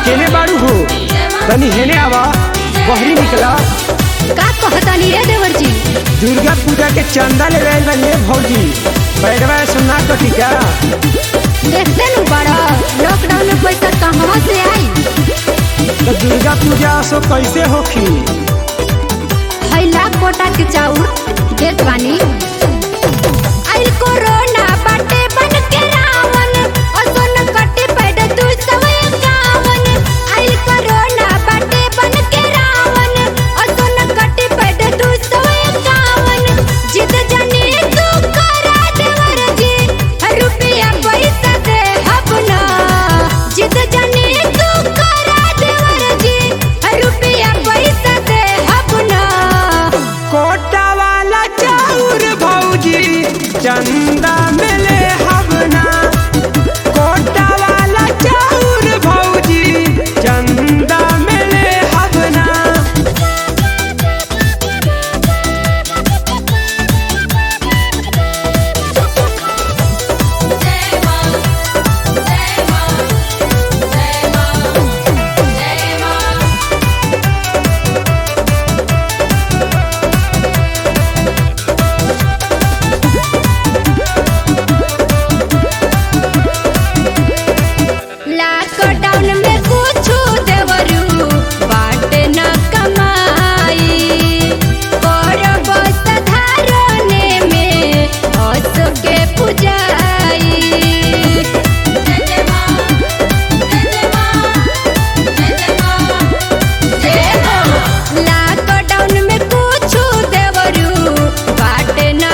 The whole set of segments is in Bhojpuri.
केने बाड़ू हो तनी हेने आवा बहरी निकला का कहतानी रे देवर जी दुर्गा पूजा के चंदा ले गए बने भौजी पैरवा सुना कटी का देखते नु बड़ा लॉकडाउन में पैसा कहाँ से आई तो दुर्गा पूजा सो कैसे होखी हई लाख कोटा के चाउर देत बानी आइल कोरोना बाटे बन के रावण असोन कटे पैड तू सवे कावन आइल कोरोना बाटे बन के रावण असोन कटे पैड तू सवे कावन जिद जाने तू करा देवर जी रुपया पैसा दे हबना जिद जाने तू करा देवर जी रुपया पैसा दे हबना कोटा वाला चाउर भौजी चंदा मिले हवना कोटा वाला चाउर भौजी चंदा मिले हवना लॉकडाउन में कुछु देवरू बाटे न कमाई करब साधारणे में हंस के पुजाई लॉकडाउन में कुछु देवरू बाटे न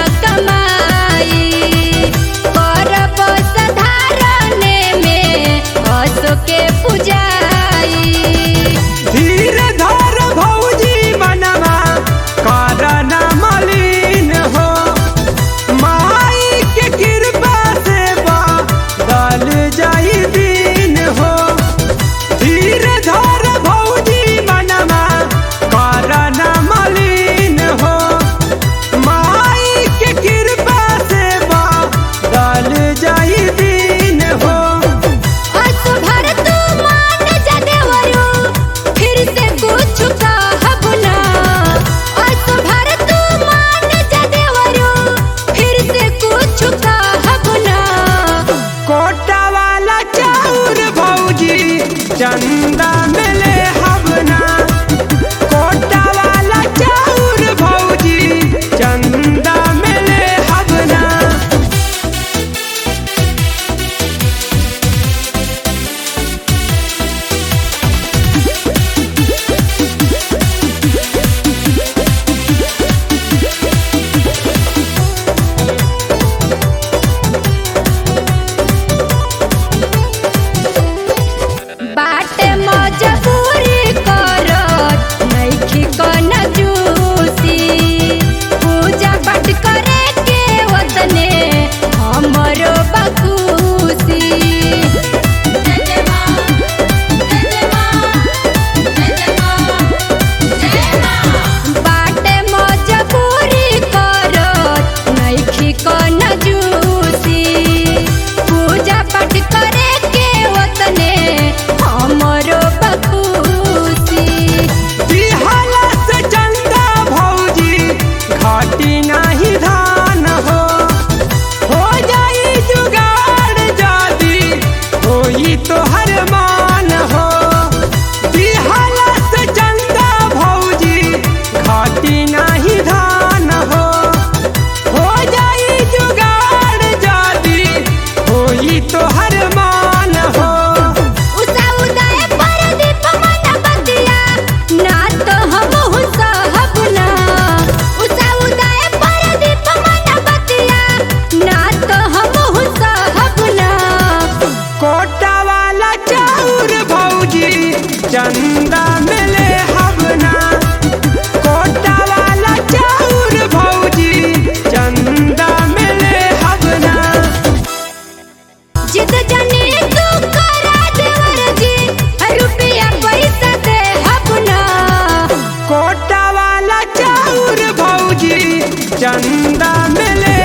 कमाई करब साधारणे में हंस के पुजाई धीरे धर भौजी मनवा करना मलिन हो माई के कृपा से बदल जाई दिन हो धीरे धर भौजी मनवा करना मलिन हो माई के कृपा से बदल जाई दिन हो अस भर तू मान जा देवरू फिर से कुछ कहब ना अस भर तू मान जा देवरू फिर से कुछ कहब ना कोटा वाला चाउर भौजी चंदा मिले हवना कोटा वाला चाउर भौजी चंदा मिले हवना बाटे मजबूरी करत नइखी कन जूसी पूजा पाठ करे के वतने हमरो बखूसी बाटे मजबूरी करत नइखी कन जूसी पूजा पाठ करे के वतने हमरो बखूसी बिहाला से चंदा भौजी घाटी नाही धान हो हो जाई जुगाड़ जादी होई तो हर मान हो बिहाला से चंदा भौजी घाटी नाही धान हो हो जाई जुगाड़ जादी होई तो हर मान हो उषा उदय परदीप मन बतिया ना तो हम सहब ना उषा उदय परदीप मन बतिया ना तो हम सहब ना कोटा वाला चाउर भौजी चंदा मिले हवना कोटा वाला चाउर भौजी चंदा मिले हवना जिद जाने तू करा देवर जी रुपया पैसा दे हबना कोटा वाला चाउर भौजी चंदा मिले